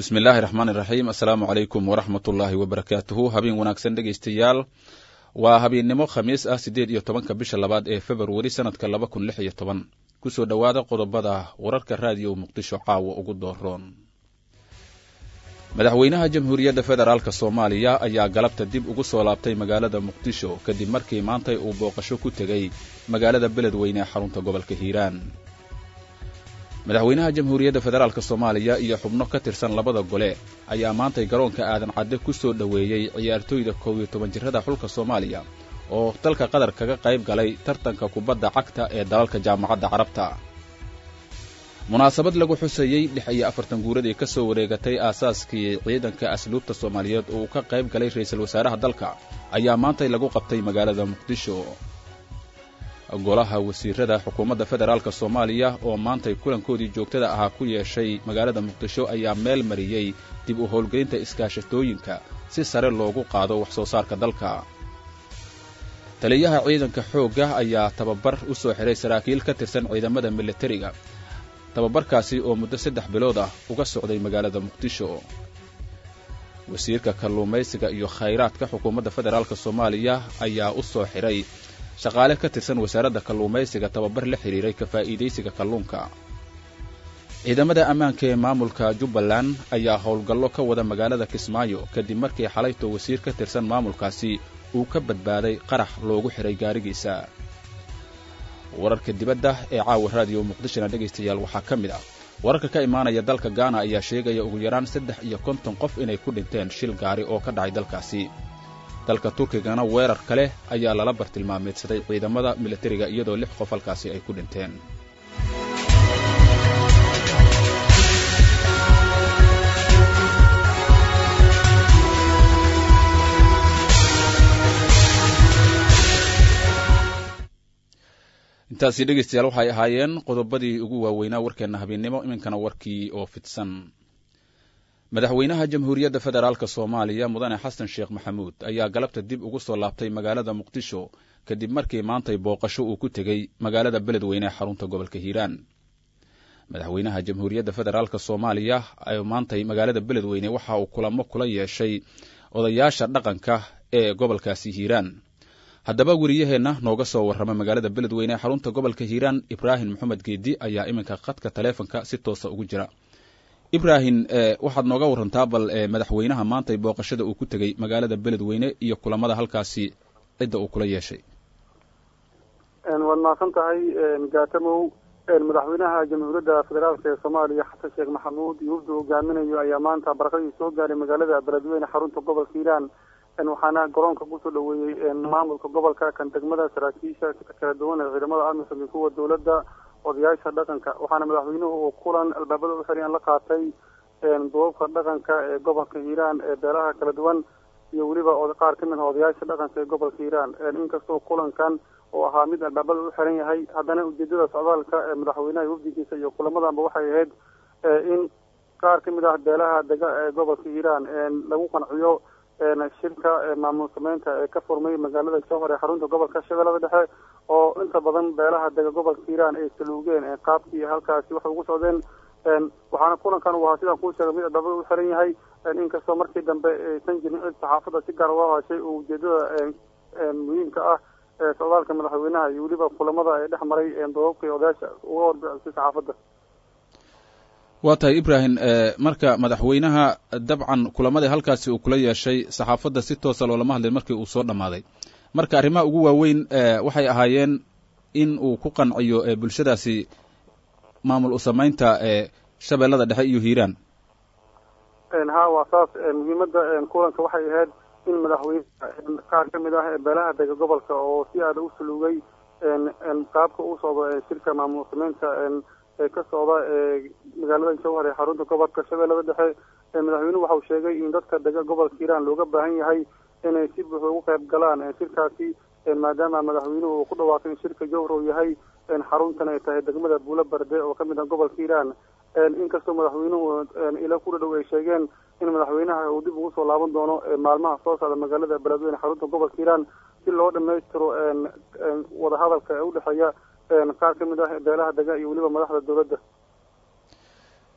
bismi illaahi raxmaan iraxiim assalaamu calaykum waraxmat ullaahi wabarakaatuhu habeen wanaagsan dhegaystayaal waa habeennimo khamiis ah siddeed iyo tobanka bisha labaad ee februari sanadka laba kun lix iyo toban kusoo dhowaada qodobada wararka raadiyo muqdisho caawa ugu dooroon madaxweynaha jamhuuriyadda federaalk soomaaliya ayaa galabta dib ugu soo laabtay magaalada muqdisho kadib markii maantay uu booqasho ku tegey magaalada beledweyne ee xarunta gobolka hiiraan madaxweynaha jamhuuriyadda federaalk soomaaliya iyo xubno ka tirsan labada gole ayaa maantay garoonka aadan cadde ku soo dhoweeyey ciyaartooyda koob iyo toban jirada xulka soomaaliya oo dalka qatar kaga qayb galay tartanka kubadda cagta ee dalalka jaamacadda carabta munaasabad lagu xusayey lix iyo afartan guuradii ka soo wareegatay aasaaskii ciidanka asluubta soomaaliyeed oo uu ka qayb galay ra-iisul wasaaraha dalka ayaa maantay lagu qabtay magaalada muqdisho golaha wasiirada xukuumadda federaalk soomaaliya oo maantay kulankoodii joogtada ahaa ku yeeshay magaalada muqdisho ayaa meel mariyey dib u howlgelinta iskaashatooyinka si sare loogu qaado wax soo saarka dalka taliyaha ciidanka xoogga ayaa tababar u soo xiray saraakiil ka tirsan ciidamada militariga tababarkaasi oo muddo saddex bilood ah uga socday magaalada muqdisho wasiirka kalluumaysiga iyo khayraadka xukuumadda federaalk soomaaliya ayaa u soo xiray shaqaale ka tirsan wasaaradda kalluumaysiga tababar la xidhiiray ka faa'iidaysiga kalluunka ciidamada ammaanka ee maamulka jubbaland ayaa howlgallo ka wada magaalada kismaayo kadib markii xalayto wasiir ka tirsan maamulkaasi uu ka badbaaday qarax loogu xidhay gaarigiisa wararka dibadda ee caawa raadiyo muqdishona dhegaystayaal waxaa ka mid ah wararka ka imaanaya dalka gaana ayaa sheegaya ugu yaraan saddex iyo konton qof inay ku dhinteen shil gaari oo ka dhacay dalkaasi dalka turkigana weerar kale ayaa lala bartilmaameedsaday ciidamada militariga iyadoo lix qof halkaasi ay ku dhinteen intaasi dhegaystayaal waxay ahaayeen qodobadii ugu waaweynaa warkeenna habeennimo iminkana warkii oo fidsan madaxweynaha jamhuuriyadda federaalk soomaaliya mudane xasan sheekh maxamuud ayaa galabta dib ugu soo laabtay magaalada muqdisho kadib markii maantay booqasho uu ku tegey magaalada beledweyne ee xarunta gobolka hiiraan madaxweynaha jamhuuriyadda federaalk soomaaliya maantay magaalada beledweyne waxa uu kulamo kula yeeshay odayaasha dhaqanka ee gobolkaasi hiiraan haddaba weriyaheenna nooga soo warrama magaalada beledweyne ee xarunta gobolka hiiraan ibraahim maxamed geedi ayaa iminka khadka taleefonka si toosa ugu jira ibrahim waxaad nooga warantaa bal madaxweynaha maantay booqashada uu ku tegey magaalada beledweyne iyo kulamada halkaasi cidda uu kula yeeshay waad mahadsan tahay gaatamow madaxweynaha jamhuuriyadda federaalk ee soomaaliya xasan sheekh maxamuud iyo wafdu hogaaminayo ayaa maanta barakadii soo gaaray magaalada beledweyne xarunta gobolka hiiraan waxaana garoonka kusoo dhaweeyey maamulka gobolka kan degmada saraakiisha kala duwan ee ciidamada amisom iyo kuwa dowladda odayaasha dhaqanka waxaana madaxweynuhu uu kulan albaabada u xiryan la qaatay duubabka dhaqanka ee gobolka hiiraan ee beelaha kala duwan iyo weliba qaar ka mid ah odayaasha dhaqanka ee gobolka hiiraan inkastoo kulankan oo ahaa mid albaabada u xiran yahay haddana ujeedada socdaalka ee madaxweynaha wafdigiisa iyo kulamadanba waxay ahayd in qaar ka mid ah beelaha dega ee gobolka hiiraan lagu qanciyo shirka maamul sameynta ee ka furmay magaalada jowhar ee xarunta gobolka shabeellada dhexe oo inta badan beelaha dega gobolka hiiraan ay saluugeen qaabkii halkaasi waxay ugu socdeen waxaana kulankan uu ahaa sidaan kuu sheegay mid albaabada u xiran yahay inkastoo markii dambe aysan jirin cid saxaafadda si gaar uga hadashay oo ujeedada muhiimka ah ee socdaalka madaxweynaha iyo weliba kulamada ee dhex maray doobabka iyo odayaasha uga horbicisay saxaafadda waa tahay ibrahim marka madaxweynaha dabcan kulamadii halkaasi uu kula yeeshay saxaafadda si toosa loolama hadlin markii uu soo dhammaaday marka arrimaha ugu waaweyn waxay ahaayeen in uu ku qanciyo bulshadaasi maamul u samaynta shabeellada dhexe iyo hiiraan ha waa saas muhiimadda kulanka waxay ahayd in madaxweyne qaar ka mid ah beelaha dega gobolka oo si aada u saluugay qaabka u socdo shirka maamul samaynta ee ka socda magaalada jowhar ee xarunta gobolka shabeellada dhexe madaxweynuhu waxa uu sheegay in dadka dega gobolka hiiraan looga baahan yahay inay si buuxda ugu qayb galaan shirkaasi maadaama madaxweynuhu uu ku dhawaaqay in shirka jowhar uu yahay xaruntan ay tahay degmada buulo barde oo kamid ah gobolka hiiraan inkastoo madaxweynuhu ila ku dhadhow ay sheegeen in madaxweynaha uu dib ugu soo laaban doono maalmaha soo socda magaalada beledweyne xarunta gobolka hiiraan si loo dhamaystiro wadahadalka ee udhexeeya qaar ka mid ah beelaha dega iyo weliba madaxda dowladda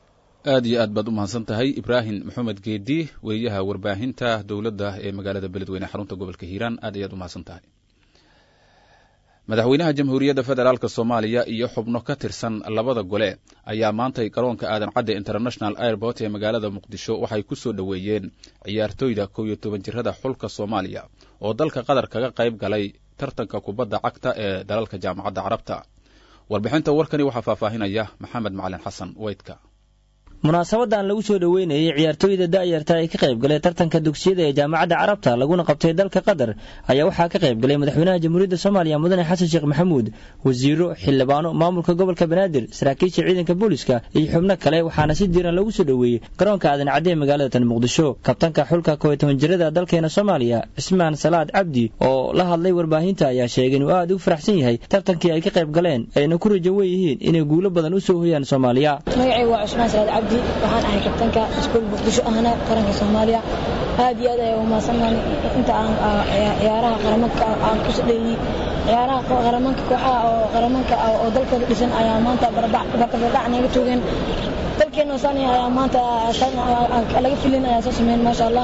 aad iyo aad baad u mahadsan tahay ibraahim maxamed geedi weriyaha warbaahinta dowladda ee magaalada beledweyne xarunta gobolka hiiraan aad ayaad u mahadsan tahay madaxweynaha jamhuuriyadda federaalk soomaaliya iyo xubno ka tirsan labada gole ayaa maantay garoonka aadan cadde international airport ee magaalada muqdisho waxay ku soo dhoweeyeen ciyaartooyda kow iyo toban jirada xulka soomaaliya oo dalka qatar kaga qayb galay tartanka kubadda cagta ee dalalka jaamacadda carabta warbixinta warkani waxaa faahfaahinaya maxamed macalin xasan weydka munaasabadan lagu soo dhoweynayey ciyaartooyda da'yarta ee ka qayb galay tartanka dugsiyada ee jaamacadda carabta laguna qabtay dalka qatar ayaa waxaa ka qayb galay madaxweynaha jamhuuriyadda soomaaliya mudane xasan sheekh maxamuud wasiiro xildhibaano maamulka gobolka banaadir saraakiisha ciidanka booliska iyo xubno kale waxaana si diiran lagu soo dhoweeyey garoonka aadan cadde ee magaalada tan muqdisho kabtanka xulka kow iyo toban jirada dalkeena soomaaliya cismaan salaad cabdi oo la hadlay warbaahinta ayaa sheegay inuu aad ugu faraxsan yahay tartankii ay ka qayb galeen ayna ku rajo wen yihiin inay guulo badan u soo hoyaan soomaaliya waxaan ahay kabtanka iskuul muqdisho ahna qaranka soomaaliya aad iyo aad ayaa umahadsannahay inta aan ciyaaraha qaramanka aan ku sadheeyey ciyaaraha qaramanka kooxaha oo qaramanka oo dalkooda dhisan ayaa maanta barbardhac naga toogeen dalkeena soomaaliya ayaa maanta laga filin ayaa soo sameyn maasha allah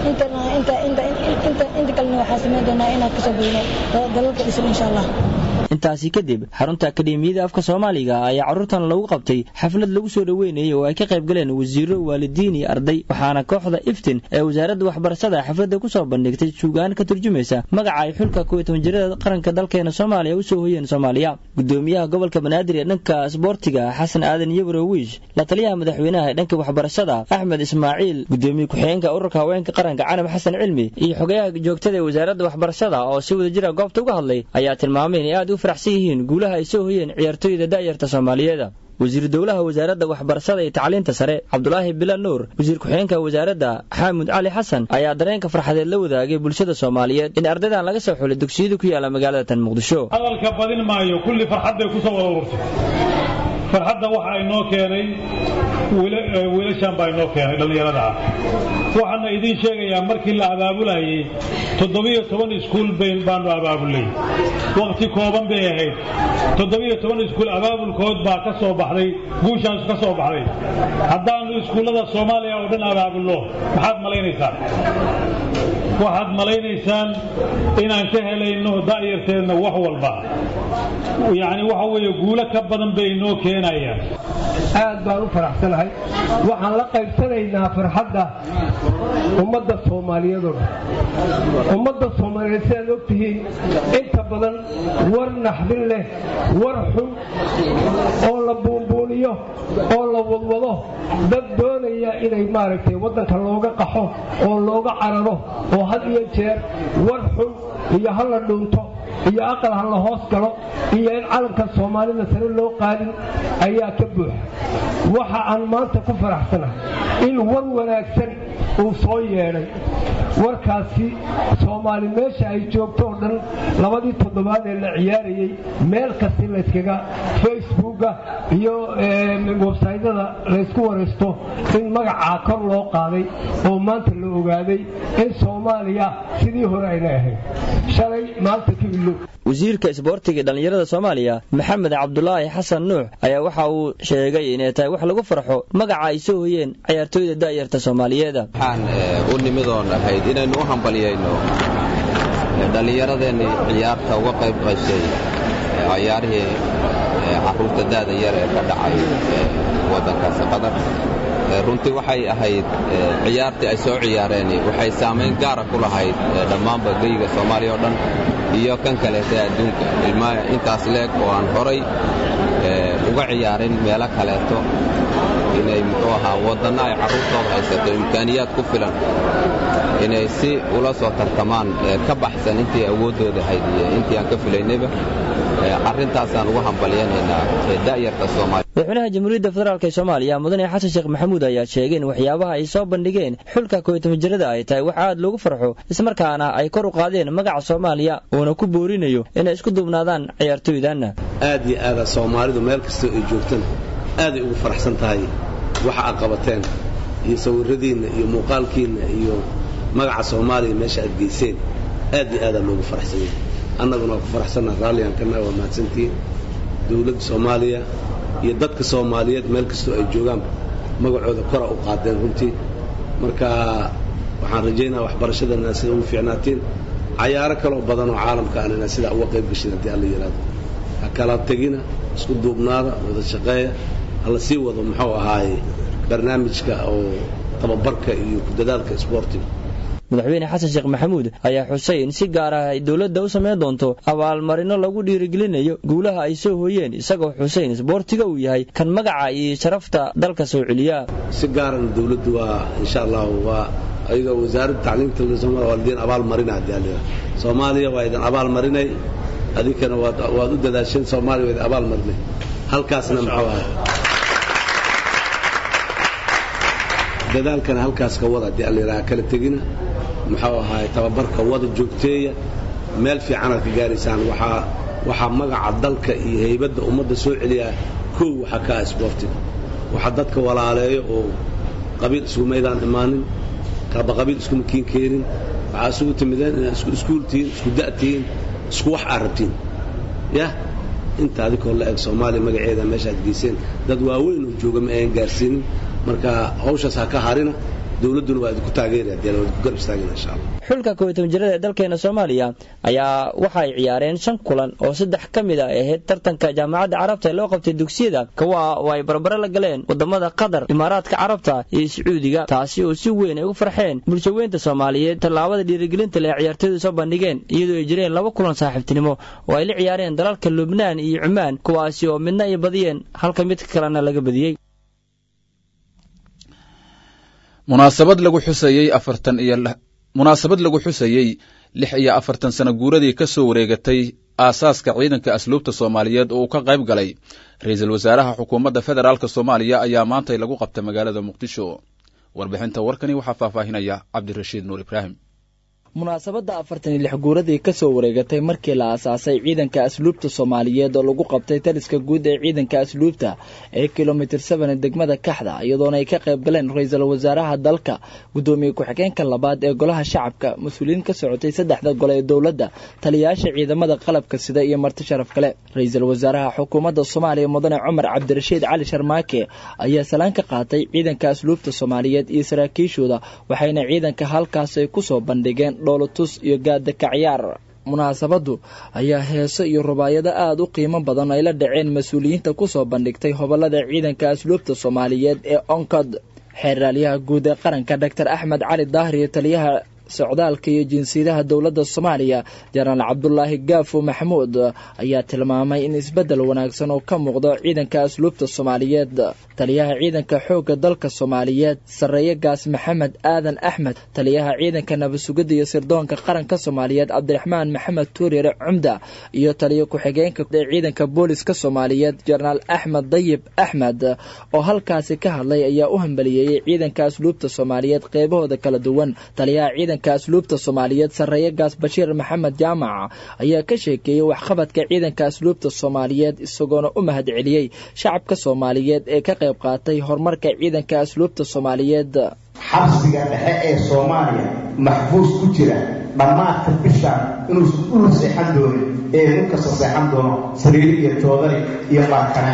inta kalena waxaa sameyn doonaa inaan kasoo badino dalalka dhisan insha allah intaasi kadib xarunta akademiyada afka soomaaliga ayaa carruurtan lagu qabtay xaflad lagu soo dhoweynayay oo ay ka qayb galeen wasiiro waalidiin iyo arday waxaana kooxda iftin ee wasaaradda waxbarashada xafladda ku soo bandhigtay suugaan ka turjumaysa magaca ay xulka kow iyo toban jirada qaranka dalkeena soomaaliya u soo hoyeen soomaaliya gudoomiyaha gobolka banaadir ee dhanka sboortiga xasan aadan yabro wiish la taliyaha madaxweynaha ee dhanka waxbarashada axmed ismaaciil gudoomiye ku-xigeenka ururka haweenka qaranka canab xasan cilmi iyo xogayaha joogtada ee wasaaradda waxbarashada oo si wada jira goobta uga hadlay ayaa tilmaamay inay aad u faraxsan yihiin guulaha ay soo hoyeen ciyaartooyda da'yarta soomaaliyeeda wasiir dowlaha wasaaradda waxbarashada iyo tacliinta sare cabdulaahi bilal nuur wasiir ku-xigeenka wasaaradda xaamud cali xasan ayaa dareenka farxadeed la wadaagay bulshada soomaaliyeed in ardaydan laga soo xulay dugsiyada ku yaala magaalada tan muqdisho hadalka badin maayo kulli farxadday ku soo wada ururtay farxadda waxa inoo keenay wiilashan baa inoo keenay dhallinyarada ah waxaana idiin sheegayaa markii la abaabulayay toddobiyo toban iskuul bayn baanu abaabulay wakhti kooban bay ahayd toddobiyo toban iskuul abaabulkood baa ka soo baxday guushaas ka soo baxday haddaannu iskuullada soomaaliya oo dhan abaabulno maxaad malaynaysaan waxaad malaynaysaan inaan ka helayno da'yarteedna wax walba yacni waxa weeye guulo ka badan bay inoo keenayaan aad baan u faraxsanahay waxaan la qaybsanaynaa farxadda ummadda soomaaliyeedoo dhan ummadda soomaaliyeed sidaad og tihiin inta badan war naxdin leh war xun oo la buunbuuniyo oo la wadwado dad doonaya inay maaragtay waddanka looga qaxo oo looga cararo oo had iyo jeer war xun iyo ha la dhuunto iyo aqal ha la hoos galo iyo in calanka soomaalida sare loo qaadin ayaa ka buuxa waxa aan maanta ku faraxsanahay in war wanaagsan uu soo yeedhay warkaasi soomaali meesha ay joogto oo dhan labadii toddobaad ee la ciyaarayey meel kasti layskaga facebooka iyo websaytyada laysku waraysto in magacaa kor loo qaaday oo maanta la ogaaday in soomaaliya sidii hore ayna ahayd shalay maanta ka ilow wasiirka isboortiga dhallinyarada soomaaliya maxamed cabdulaahi xasan nuux ayaa waxa uu sheegay inay tahay wax lagu farxo magaca ay soo hoyeen ciyaartooyda da'yarta soomaaliyeeda waxaan u nimidoon ahayd inaynu u hambalyayno dhallinyaradeenni ciyaarta uga qayb qashay ciyaarihii carruurta da'da yar ee ka dhacay waddankaasi qatar runtii waxay ahayd ciyaartii ay soo ciyaareen waxay saamayn gaara ku lahayd dhammaanba geyga soomaaliya oo dhan iyo kan kaleeta adduunka ilmaa intaas leeg oo aan horay uga ciyaarin meelo kaleeto inay muxuu ahaa waddanno ay carruurtooda haysato imkaaniyaad ku filan inay si ula soo tartamaan ka baxsan intii awooddooda ahayd iyo intii aan ka filaynayba arrintaasaan ugu hambalyanaynaa da'yarta soomaaliya madaxweynaha jamhuuriyadda federaalk ee soomaaliya mudane xasan sheekh maxamuud ayaa sheegay in waxyaabaha ay soo bandhigeen xulka kow iyo toban jirada ay tahay wax aad loogu farxo ismarkaana ay kor u qaadeen magaca soomaaliya uuna ku boorinayo inay isku duubnaadaan ciyaartooydanna aad iyo aada soomaalidu meel kastoo ay joogtana aaday ugu faraxsan tahay waxa aad qabateen iyo sawirradiinna iyo muuqaalkiinna iyo magaca soomaaliya meesha aad geyseen aad iyo aadaa loogu faraxsanyay annaguna waa ku faraxsanna raalligaan kana waa mahadsantihiin dowladda soomaaliya iyo dadka soomaaliyeed meel kastoo ay joogaanba magacooda kora u qaadeen runtii marka waxaan rajaynaa waxbarashadana sida ugu fiicnaatiin cayaaro kaloo badan oo caalamka aan inaa sidaa uga qayb gashin haddii alla yidhaahdo ha kala tegina isku duubnaada wada shaqeeya hala sii wado muxuu ahaaye barnaamijka oo tababarka iyo kudadaalka isboortiga madaxweyne xasan sheekh maxamuud ayaa xusay in si gaar ah ay dowladda u samayn doonto abaalmarino lagu dhiirigelinayo guulaha ay soo hooyeen isagoo xuseyn isboortiga uu yahay kan magaca iyo sharafta dalka soo celiya si gaarana dowladdu waa insha allahu waa ayaga wasaaradda tacliimta waa idin abaal marina haddii alla yidhahdo soomaaliya waa idin abaal marinay adinkana waad waad u dadaasheen soomaaliya waa idin abaal marinay halkaasna muxuu ahay dadaalkana halkaas ka wada haddii alla yidhaha kala tegina muxuu ahaay tababarka wada joogteeya meel fiicanaad ka gaaraysaan waxaa waxaa magaca dalka iyo haybadda ummadda soo celiyaa kow waxaa ka ah isboortiga waxaa dadka walaaleeyo oo qabiil isugu maydaan imaanin kaba qabiil iskuma kiin keenin waxaa isugu timideen inaad isku iskuul tihiin isku da' tihiin isku wax aad rabtiin yah inta adikoo la eg soomaaliya magaceeda meeshaad geyseen dad waaweyn oo jooga ma ayan gaarsiinin marka hawshaas ha ka harina dowladduna waa idinku taageeri haddii waa idinku garab istaagina insha allah xulka kow iyo toban jirada ee dalkeena soomaaliya ayaa waxa ay ciyaareen shan kulan oo saddex ka mid a ay ahayd tartanka jaamacadda carabta ee loo qabtay dugsiyada kuwa oo ay barbare la galeen wadamada qatar imaaraadka carabta iyo sacuudiga taasi oo si weyn ay ugu farxeen bulshaweynta soomaaliyeed tallaabada dhiirigelinta le ciyaartooydu soo bandhigeen iyadoo ay jireen laba kulan saaxiibtinimo oo ay la ciyaareen dalalka lubnaan iyo cumaan kuwaasi oo midna ay badiyeen halka mid kalena laga badiyey munaasabad lagu xusayey afartan iyo munaasabad lagu xusayey lix iyo afartan sano guuradii ka soo wareegatay aasaaska ciidanka asluubta soomaaliyeed oo uu ka qayb galay ra-iisul wasaaraha xukuumadda federaalk soomaaliya ayaa maantay lagu qabtay magaalada muqdisho warbixinta warkani waxaa faahfaahinaya cabdirashiid nuur ibraahim munaasabadda afartan iyo lix guuradii ka soo wareegatay markii la aasaasay ciidanka asluubta soomaaliyeed oo lagu qabtay taliska guud ee ciidanka asluubta ee kilomitir seven degmada kaxda iyadoona ay ka qayb galeen ra-iisul wasaaraha dalka guddoomiye ku-xigeenka labaad ee golaha shacabka mas-uuliyiin ka socotay saddexda gole ee dowladda taliyayaasha ciidamada qalabka sida iyo marti sharaf kale ra-iisul wasaaraha xukuumadda soomaaliya mudane cumar cabdirashiid cali sharmaake ayaa salaan ka qaatay ciidanka asluubta soomaaliyeed iyo saraakiishooda waxayna ciidanka halkaas ay kusoo bandhigeen dhoolotus iyo gaadakacyaar munaasabaddu ayaa heeso iyo rubaayado aada u qiimo badan ay la dhaceen mas-uuliyiinta kusoo bandhigtay hobolada ciidanka asluubta soomaaliyeed ee oncod xeeraalyaha guud ee qaranka doctor axmed cali daahir iyo taliyaha socdaalka iyo jinsiyadaha dowladda soomaaliya jenaraal cabdulaahi gaafo maxamuud ayaa tilmaamay in isbeddel wanaagsan oo ka muuqdo ciidanka asluubta soomaaliyeed taliyaha ciidanka xoogga dalka soomaaliyeed sarreeye gaas maxamed aadan axmed taliyaha ciidanka nabadsugidda iyo sirdoonka qaranka soomaaliyeed cabdiraxmaan maxamed tuuryare cumda iyo taliyo ku-xigeenka ee ciidanka booliska soomaaliyeed jenaraal axmed dayib axmed oo halkaasi ka hadlay ayaa u hambaliyeeyey ciidanka asluubta soomaaliyeed qeybahooda kala duwan taliyaha ciidanka asluubta soomaaliyeed sarreeye gaas bashiir maxamed jaamac ayaa ka sheekeeyey waxqabadka ciidanka asluubta soomaaliyeed isagoona u mahad celiyey shacabka soomaaliyeed ee ka qayb qaatay horumarka ciidanka asluubta soomaaliyeed xabsiga dhexe ee soomaaliya maxbuus ku jira dhammaadka bishaan inuusan ulu seexan doonin ee nin kasta seexan doono sariiri iyo joodari iyo baarkane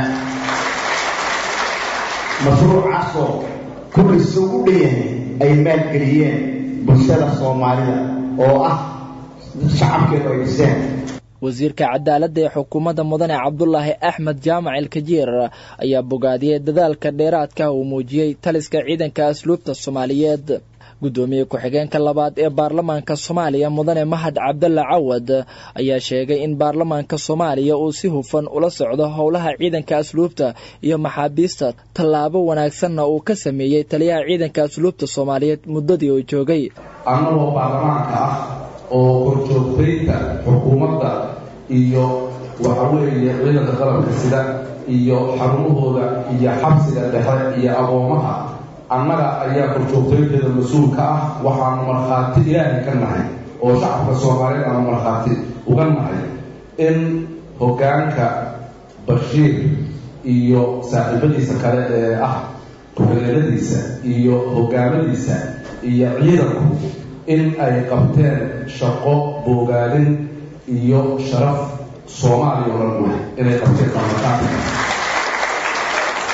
mashruucaasoo kulliisa u dhan yahay ay maalgeliyeen bulshada soomaalida oo ah shacabkeedu ay dhiseen wasiirka cadaaladda ee xukuumadda mudane cabdulaahi axmed jaamac ilkajiir ayaa bogaadiyey dadaalka dheeraadka uu muujiyey taliska ciidanka asluubta soomaaliyeed guddoomiye ku-xigeenka labaad ee baarlamaanka soomaaliya mudane mahad cabdalla cawad ayaa sheegay in baarlamaanka soomaaliya uu si hufan ula socdo howlaha ciidanka asluubta iyo maxaabiista tallaabo wanaagsanna uu ka sameeyey taliyaha ciidanka asluubta soomaaliyeed muddadii uu joogay annagoo baarlamaanka ah oo horjoogtaynta xukuumadda iyo waxa weeye ciidanka qalabka sida iyo xarumahooda iyo xabsiga dhexe iyo agoomaha annaga ayaa horjoogtaynteeda mas-uulka ah waxaanu markhaati ilaahay ka nahay oo shacabka soomaaliyeed aanu markhaati uga nahay in hoggaanka bashiir iyo saaxiibadiisa kale ee ah ku-xigeenadiisa iyo hoggaamadiisa iyo ciidanku in ay qabteen shaqo boogaalin iyo sharaf soomaaliya oo dhan wey inay qabteen baarlamaanka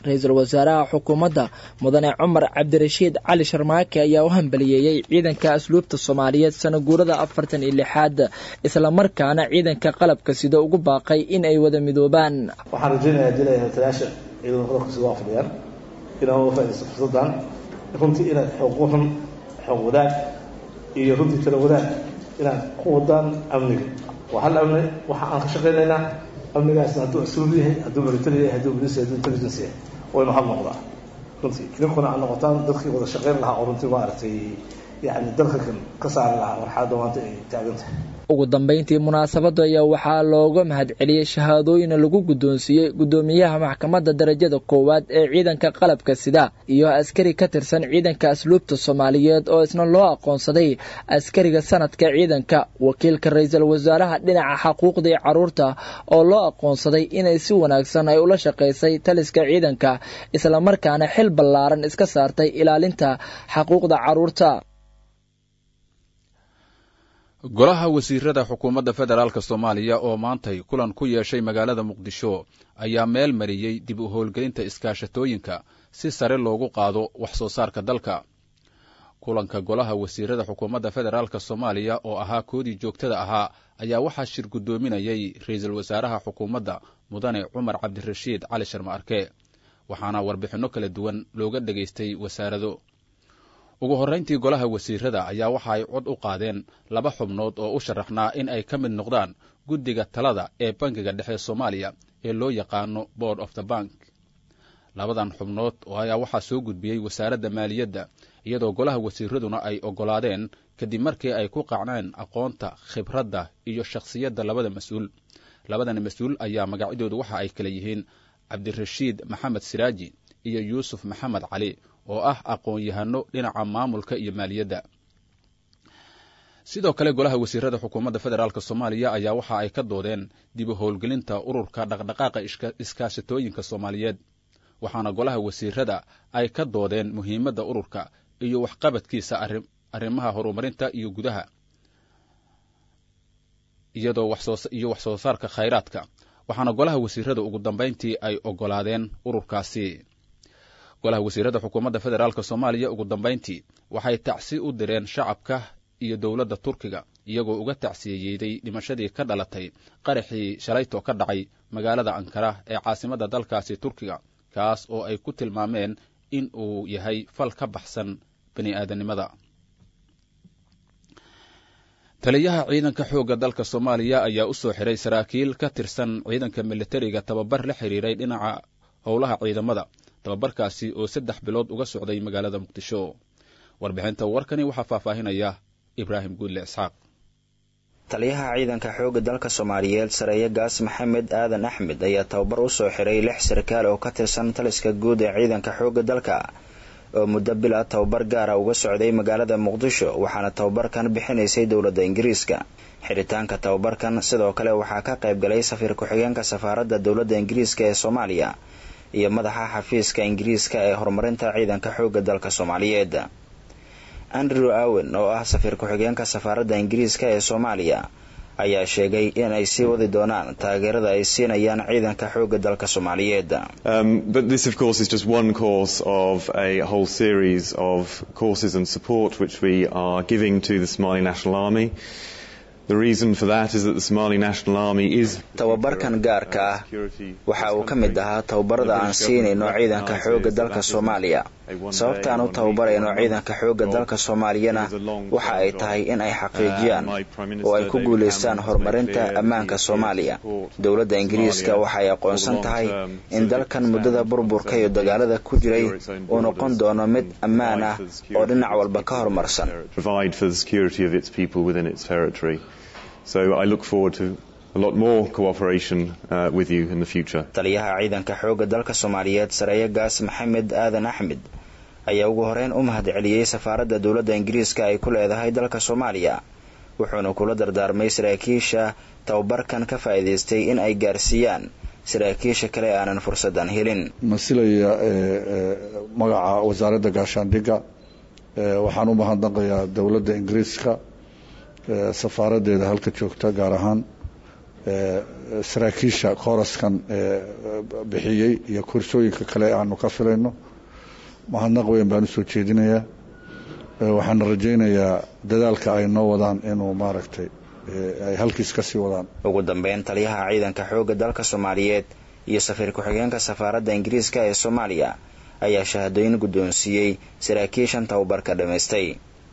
ra-iisul wasaaraha xukuumadda mudane cumar cabdirashiid cali sharmaake ayaa u hambaliyeeyey ciidanka asluubta soomaaliyeed sanaguurada afartan iyo lixaad islamarkaana ciidanka qalabka sida ugu baaqay in ay wada midoobaan waxaan rajeynayaa dilaya hatayaasha ciidanka qalabka sida waa fadhiyaan inaan uga faaidaysto fursaddan runtii inaad xuquuqan xoog wadaag iyo runtii tala wadaag inaad ku wadaan amniga waa hal amni waxa aan ka shaqaynaynaa amnigaasna hadduu asluub yahay hadduu military yahay hadduu police yahay hadduu intelligence yahay waynu hal noqdaa runtii idinkuna aad noqotaan dadkii wada shaqayn lahaa oo runtii maaragtay yacni dalka kan ka saari lahaa marxaladda maanta ay taagan tahay ugu dambeyntii munaasabada ayaa waxaa looga mahadceliyey shahaadooyin lagu guddoonsiiyey guddoomiyaha maxkamadda darajada koowaad ee ciidanka qalabka sida iyo askari ka tirsan ciidanka asluubta soomaaliyeed oo isna loo aqoonsaday askariga sanadka ciidanka wakiilka ra-iisul wasaaraha dhinaca xaquuqdii caruurta oo loo aqoonsaday inay si wanaagsan ay ula shaqaysay taliska ciidanka islamarkaana xil ballaaran iska saartay ilaalinta xaquuqda caruurta golaha wasiirada xukuumadda federaalk soomaaliya oo maantay kulan ku yeeshay magaalada muqdisho ayaa meel mariyey dib u howlgelinta iskaashatooyinka si sare loogu qaado wax soo saarka dalka kulanka golaha wasiirada xukuumadda federaalk soomaaliya oo ahaa koodii joogtada ahaa ayaa waxaa shir guddoominayay ra-iisul wasaaraha xukuumadda mudane cumar cabdirashiid cali sharma arke waxaana warbixinno kala duwan looga dhegaystay wasaarado ugu horrayntii golaha wasiirada ayaa waxa ay cod u qaadeen laba xubnood oo u sharaxnaa in ay ka mid noqdaan guddiga talada ee bankiga dhexe soomaaliya ee loo yaqaano board of the bank labadan xubnood ayaa waxaa soo gudbiyey wasaaradda maaliyadda iyadoo golaha wasiiraduna ay oggolaadeen kadib markii ay ku qacneen aqoonta khibradda iyo shakhsiyadda labada mas-uul labadan mas-uul ayaa magacyadoodu waxa ay kala yihiin cabdirashiid maxamed siraaji iyo yuusuf maxamed cali oo ah aqoon-yahano dhinaca maamulka iyo maaliyadda sidoo kale golaha wasiirada xukuumadda federaalk soomaaliya ayaa waxa ay ka doodeen dib u howlgelinta ururka dhaqdhaqaaqa iskaashatooyinka soomaaliyeed waxaana golaha wasiirada ay ka doodeen muhiimadda ururka iyo waxqabadkiisa arrimaha horumarinta iyo gudaha iyadoo iyo wax soo saarka khayraadka waxaana golaha wasiirada ugu dambayntii ay oggolaadeen ururkaasi golaha wasiirada xukuumadda federaalk soomaaliya ugu dambayntii waxay tacsi u direen shacabka iyo dowladda turkiga iyagoo uga tacsiyeyeeday dhimashadii ka dhalatay qaraxii shalayto ka dhacay magaalada ankara ee caasimadda dalkaasi turkiga kaas oo ay ku tilmaameen in uu yahay fal ka baxsan bani aadamnimada taliyaha ciidanka xoogga dalka soomaaliya ayaa u soo xiray saraakiil ka tirsan ciidanka militariga tababar la xiriiray dhinaca howlaha ciidamada tababarkaasi oo saddex bilood uga socday magaalada muqdisho warbixinta warkani waxaa faahfaahinaya ibraahim guudle isxaaq taliyaha ciidanka xoogga dalka soomaaliyeed sareeye gaas maxamed aadan axmed ayaa tababar u soo xiray lix sarkaal oo ka tirsan taliska guud ee ciidanka xoogga dalka oo muddo bil ah tababar gaara uga socday magaalada muqdisho waxaana tababarkan bixinaysay dowladda ingiriiska xiritaanka tababarkan sidoo kale waxaa ka qayb galay safiir ku-xigeenka safaaradda dowladda ingiriiska ee soomaaliya iyo madaxa xafiiska ingiriiska ee horumarinta ciidanka xoogga dalka soomaaliyeed andrew awen oo ah safiir ku-xigeenka safaaradda ingiriiska ee soomaaliya ayaa sheegay in ay sii wadi doonaan taageerada ay siinayaan ciidanka xoogga dalka soomaaliyeed but this of course is just one course of a whole series of courses and support which we are giving to the Somali National Army The reason for that is that the Somali National Army is tababarkan gaarka ah waxa uu ka mid ahaa tababarada aan siinayno ciidanka xoogga dalka Soomaaliya sababtaan u tababarayno ciidanka xoogga dalka Soomaaliyana waxa ay tahay in ay xaqiijiyaan oo ay ku guuleystaan horumarinta ammaanka Soomaaliya dowladda Ingiriiska waxa ay aqoonsan tahay in dalkan muddada burburka iyo dagaalada ku jiray uu noqon doono mid ammaan ah oo dhinac walba ka horumarsan provide for the security of its people within its territory So I look forward to a lot more cooperation uh, with you in the future. taliyaha ciidanka xoogga dalka soomaaliyeed sareeye gaas maxamed aadan axmed ayaa ugu horeyn u mahad celiyey safaaradda dowladda ingiriiska ay ku leedahay dalka soomaaliya wuxuuna kula dardaarmay saraakiisha tababarkan ka faa'iidaystay in ay gaarsiiyaan saraakiisha kale aanan fursadan helin masilaya magaca wasaaradda gaashaandhigga waxaan u mahadnaqayaa dowladda ingiriiska safaaraddeeda halka joogta gaar ahaan saraakiisha kooraskan bixiyey iyo kursooyinka kale aanu ka filayno mahadnaq weyn baan usoo jeedinayaa waxaana rajaynayaa dadaalka ay noo wadaan inuu maaragtay ay halkiis ka sii wadaan ugu dambeyn taliyaha ciidanka xoogga dalka soomaaliyeed iyo safiir ku-xigeenka safaaradda ingiriiska ee soomaaliya ayaa shahaadooyin guddoonsiiyey saraakiishan tababarka dhammaystay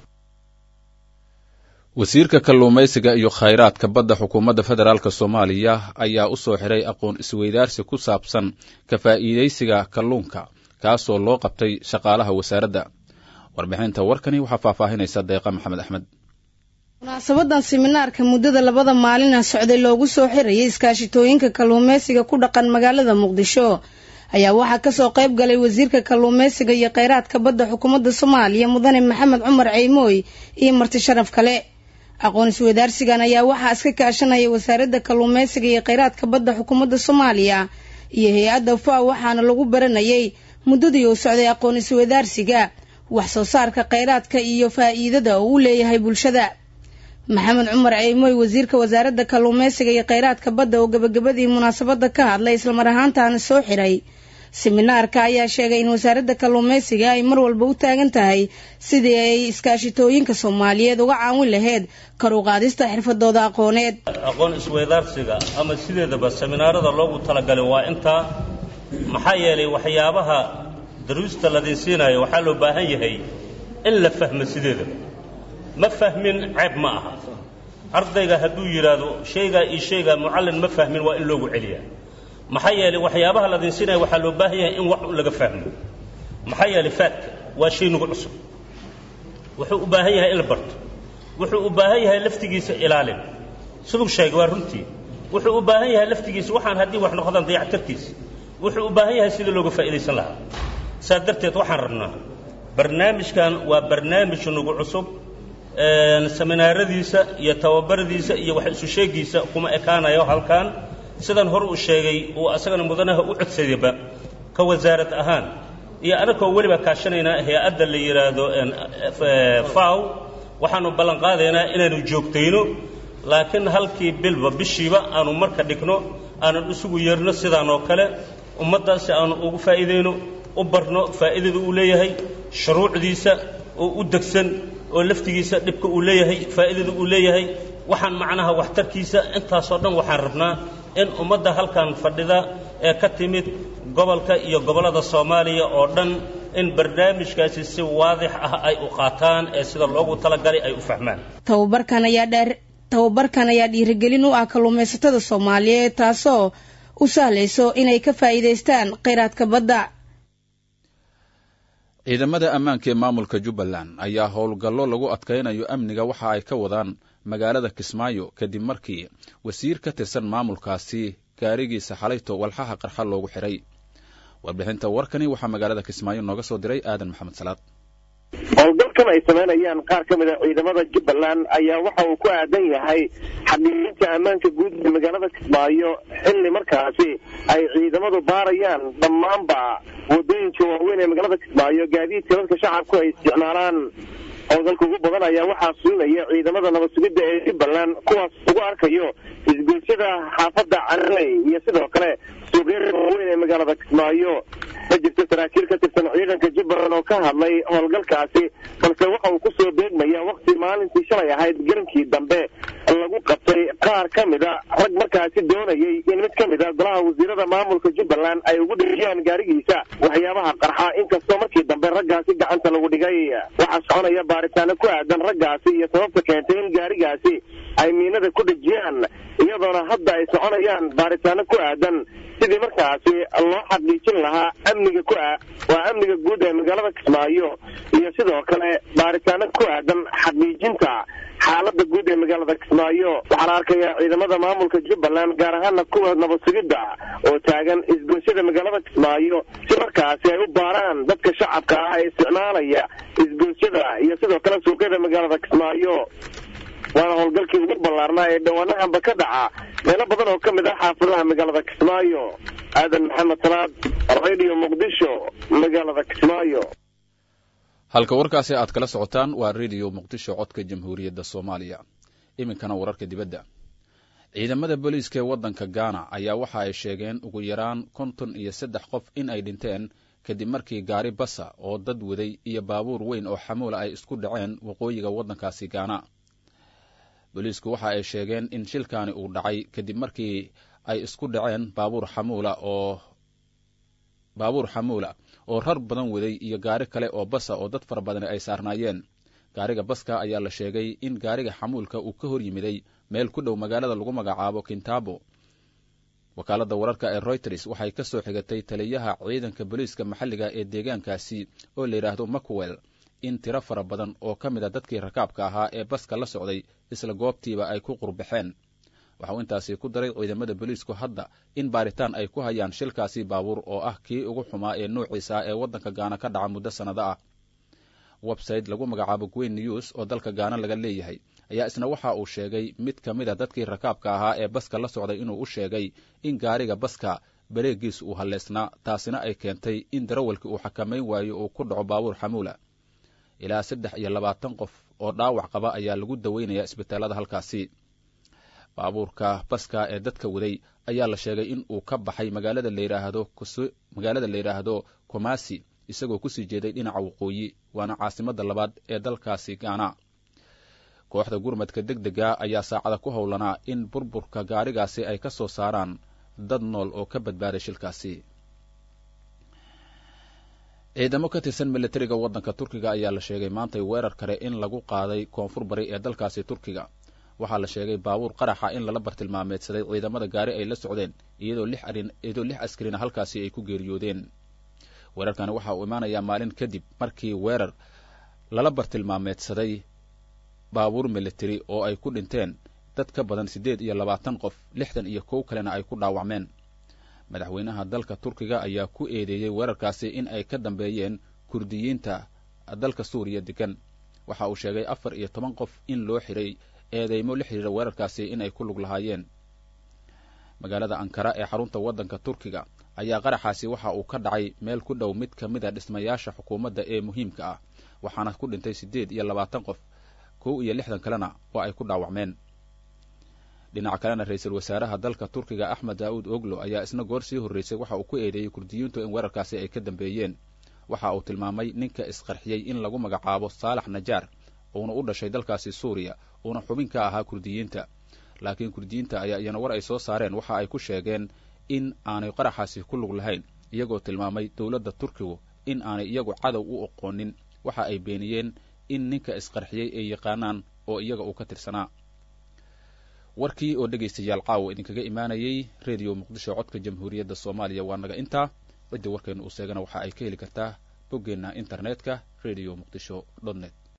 wasiirka kalluumaysiga iyo khayraadka badda xukuumadda federaalk soomaaliya ayaa u soo xiray aqoon isweydaarsi ku saabsan ka faa'iidaysiga kalluunka kaasoo loo qabtay shaqaalaha wasaaradda warbixinta warkani waxaa faahfaahinaysa deeqa maxamed axmed munaasabadan siminaarka muddada labada maalina socday loogu soo xirayay iskaashitooyinka kalluumaysiga ku dhaqan magaalada muqdisho ayaa waxaa kasoo qayb galay wasiirka kalluumaysiga iyo kheyraadka badda xukuumadda soomaaliya mudane maxamed cumar ceymooy iyo marti sharaf kale aqoon isweydaarsigan ayaa waxaa iska kaashanaya wasaaradda kalluumaysiga iyo kheyraadka badda xukuumadda soomaaliya iyo hay-adda faw waxaana lagu baranayay muddadii uu socday aqoon isweydaarsiga wax soo saarka kheyraadka iyo faa'iidada oo u leeyahay bulshada maxamed cumar ceymooy wasiirka wasaaradda kalluumaysiga iyo kheyraadka badda oo gabagabadii munaasabada ka hadlay islamar ahaantaana soo xiray siminaarka ayaa sheegay in wasaaradda kalluumaysiga ay mar walba u taagan tahay sidii ay iskaashitooyinka soomaaliyeed uga caawin lahayd kar u qaadista xirfadooda aqooneed aqoon isweydaarsiga ama sideedaba seminaarada loogu talagalay waa intaa maxaa yeelay waxyaabaha daruusta ladin siinayo waxaa loo baahan yahay in la fahmo sideedaba ma fahmin ceeb ma aha ardayga hadduu yidhaahdo shaygaa iyo shaygaa mucallin ma fahmin waa in loogu celiyaa maxaa yeelay waxyaabaha ladin siinaya waxaa loo baahan yahay in wax un laga fahmo maxaa yeelay faadka waa shay nagu cusub wuxuu u baahan yahay in la barto wuxuu u baahan yahay laftigiisa ilaalin siduu sheegay waa runtii wuxuu u baahan yahay laftigiisa waxaan haddii wax noqdaan dayactarkiisa wuxuu u baahan yahay sidii looga faa'iidaysan lahaa saas darteed waxaan rabnaa barnaamijkan waa barnaamij nagu cusub seminaaradiisa iyo tababaradiisa iyo wax isu sheegiisa kuma ekaanayo halkan sidan hore uu sheegay uu asagana mudanaha u codsadayba ka wasaarad ahaan iyo anakoo weliba kaashanaynaa hay-adda la yidhaahdo faw waxaanu ballan qaadaynaa inaanu joogtayno laakiin halkii bilba bishiiba aanu marka dhigno aanan isugu yeerno sidaan oo kale ummaddaasi aanu ugu faa'iidayno u barno faa'iidada uu leeyahay shuruucdiisa oo u degsan oo laftigiisa dhibka uu leeyahay faa'iidada uu leeyahay waxaan macnaha waxtarkiisa intaasoo dhan waxaan rabnaa in ummadda halkan fadhida ee ka timid gobolka iyo gobollada soomaaliya oo dhan in barnaamijkaasi si waadix ah ay u qaataan ee sida loogu talagalay ay u fahmaan tababarkan ayaa dheer tababarkan ayaa dhiirigelin u ah kalluumaysatada soomaaliyeed taasoo u sahlayso inay ka faa'iidaystaan kheyraadka badda ciidamada ammaanka ee maamulka jubbaland ayaa howlgallo lagu adkaynayo amniga waxa ay ka wadaan magaalada kismaayo kadib markii wasiir ka tirsan maamulkaasi gaarigiisa xalayto walxaha qarxa loogu xiray warbixinta warkani waxaa magaalada kismaayo nooga soo diray aadan maxamed salaad howlgalkan ay samaynayaan qaar ka mid a ciidamada jubbaland ayaa waxa uu ku aadan yahay xaqiijinta ammaanka guud ee magaalada kismaayo xilli markaasi ay ciidamadu baarayaan dhammaanba wadooyinka waaweyn ee magaalada kismaayo gaadiidka dadka shacabku ay isticmaalaan howlgalka ugu badan ayaa waxaa sulinaya ciidamada nabad sugidda ee jubbaland kuwaas ugu arkayo isgoysyada xaafadda carley iyo sidoo kale suuqyada waaweyn ee magaalada kismaayo ma jirto saraakiil ka tirsan ciidanka jubbaland oo ka hadlay howlgalkaasi balse waxa uu kusoo beegmaya wakti maalintii shalay ahayd garankii dambe lagu qabtay qaar ka mid a rag markaasi doonayay in mid ka mid a golaha wasiirada maamulka jubbaland ay ugu dhigiyaan gaarigiisa waxyaabaha qarxa inkastoo markii dambe raggaasi gacanta lagu dhigay waxaa soconaya baaritaano ku aadan raggaasi iyo sababta keentay in gaarigaasi ay miinada ku dhejiyaan iyadoona hadda ay soconayaan baaritaano ku aadan sidii markaasi loo xaqiijin lahaa amniga ku ah waa amniga guud ee magaalada kismaayo iyo sidoo kale baaritaano ku aadan xaqiijinta xaalada guud ee magaalada kismaayo waxaa la arkayaa ciidamada maamulka jubbaland gaar ahaana kuwa nabad sugidda oo taagan isgoysyada magaalada kismaayo si markaasi ay u baaraan dadka shacabka ah ee isticmaalaya isgoysyada iyo sidoo kale suuqyada magaalada kismaayo waana howlgalkii ugu ballaarnaa ee dhawaanahanba ka dhaca meelo badan oo ka mid ah xaafadaha magaalada kismaayo aadan maxamed salaad radio muqdisho magaalada kismaayo halka warkaasi aad kala socotaan waa rediyo muqdisho codka jamhuuriyadda soomaaliya iminkana wararka dibadda ciidamada booliiska ee waddanka gaana ayaa waxa ay sheegeen ugu yaraan konton iyo saddex qof in ay dhinteen kadib markii gaari basa oo dad waday iyo baabuur weyn oo xamuula ay isku dhaceen waqooyiga waddankaasi gaana booliisku waxa ay sheegeen in shilkaani uu dhacay kadib markii ay isku dhaceen baabuur xamuula oo baabuur xamuula oo rar badan waday iyo gaari kale oo basa oo dad fara badani ay saarnaayeen gaariga baska ayaa la sheegay in gaariga xamuulka uu ka hor yimiday meel ku dhow magaalada lagu magacaabo kintabo wakaaladda wararka ee royters waxay ka soo xigatay taliyaha ciidanka booliiska maxalliga ee deegaankaasi oo la yidhaahdo macwell in tiro fara badan oo ka mid a dadkii rakaabka ahaa ee baska la socday isla goobtiiba ay ku qurbaxeen waxauu intaasi ku daray ciidamada booliisku hadda in baaritaan ay ku hayaan shilkaasi baabuur oo ah kii ugu xumaa ee nuuciisa ee waddanka gaana ka dhaca muddo sannado ah website lagu magacaabo gwen news oo dalka gaana laga leeyahay ayaa isna waxa uu sheegay mid ka mid a dadkii rakaabka ahaa ee baska la socday inuu u sheegay in gaariga baska bareegiis uu halleysnaa taasina ay keentay in darawalkii uu xakamayn waayo uu ku dhaco baabuur xamuula ilaa saddex iyo labaatan qof oo dhaawac qaba ayaa lagu daweynayaa isbitaalada halkaasi baabuurka baska ee dadka waday ayaa la sheegay in uu ka baxay magaalada layidhaahdo magaalada la yidhaahdo komasi isagoo kusii jeeday dhinaca waqooyi waana caasimadda labaad ee dalkaasi gaana kooxda gurmadka deg dega ayaa saacada ku howlanaa in burburka gaarigaasi ay ka soo saaraan dad nool oo ka badbaaday shilkaasi ciidamo ka tirsan milatariga waddanka turkiga ayaa la sheegay maantay weerar kale in lagu qaaday koonfur bari ee dalkaasi turkiga waxaa la sheegay baabuur qaraxa in lala bartilmaameedsaday ciidamada gaari ay la socdeen iyadoo lix arin iyadoo lix askarina halkaasi ay ku geeriyoodeen weerarkani waxa uu imaanayaa maalin kadib markii weerar lala bartilmaameedsaday baabuur militari oo ay ku dhinteen dad ka badan siddeed iyo labaatan qof lixdan iyo kow kalena ay ku dhaawacmeen madaxweynaha dalka turkiga ayaa ku eedeeyey weerarkaasi in ay ka dambeeyeen kurdiyiinta dalka suuriya degan waxa uu sheegay afar iyo toban qof in loo xiray eedeymo la xidhiira weerarkaasi in ay ku lug lahaayeen magaalada ankara ee xarunta waddanka turkiga ayaa qaraxaasi waxa uu ka dhacay meel ku dhow mid ka mid a dhismayaasha xukuumadda ee muhiimka ah waxaana ku dhintay siddeed iyo labaatan qof kow iyo lixdan kalena waa ay ku dhaawacmeen dhinaca kalena ra-iisul wasaaraha dalka turkiga axmed daa'uud oglo ayaa isna goor sii horreysay waxa uu ku eedeeyey kurdiyiintu in weerarkaasi ay ka dambeeyeen waxa uu tilmaamay ninka isqarxiyey in lagu magacaabo saalax najaar uuna u dhashay dalkaasi suuriya uuna xubin ka ahaa kurdiyiinta laakiin kurdiyiinta ayaa iyana war ay soo saareen waxa ay ku sheegeen in aanay qaraxaasi ku lug lahayn iyagoo tilmaamay dowladda turkigu in aanay iyagu cadow u oqoonin waxa ay beeniyeen in ninka isqarxiyey ay yaqaanaan oo iyaga uu ka tirsanaa warkii oo dhegaystayaal caawa idinkaga imaanayay rediyo muqdisho codka jamhuuriyadda soomaaliya waa naga intaa cidda warkeenu uu seegana waxa ay ka heli kartaa boggeenna internetka radio muqdisho dot net